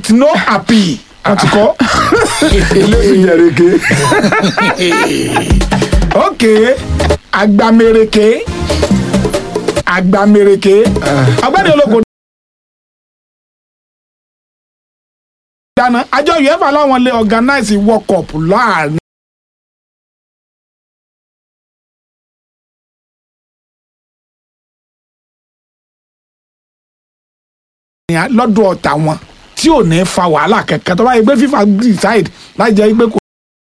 with no appeal wọ́n ti kọ́. eléyìí jẹrìkì ok agbamèrèké agbamèrèké ọgbẹ́ni ológun dáná àjọ uefa láwọn lè organize world cup láàrin. lọ́dọ̀ ọ̀tá wọn tí ò ní fa wàhálà kankan tó bá yẹ pé FIFA decide láì jẹ́ pé kò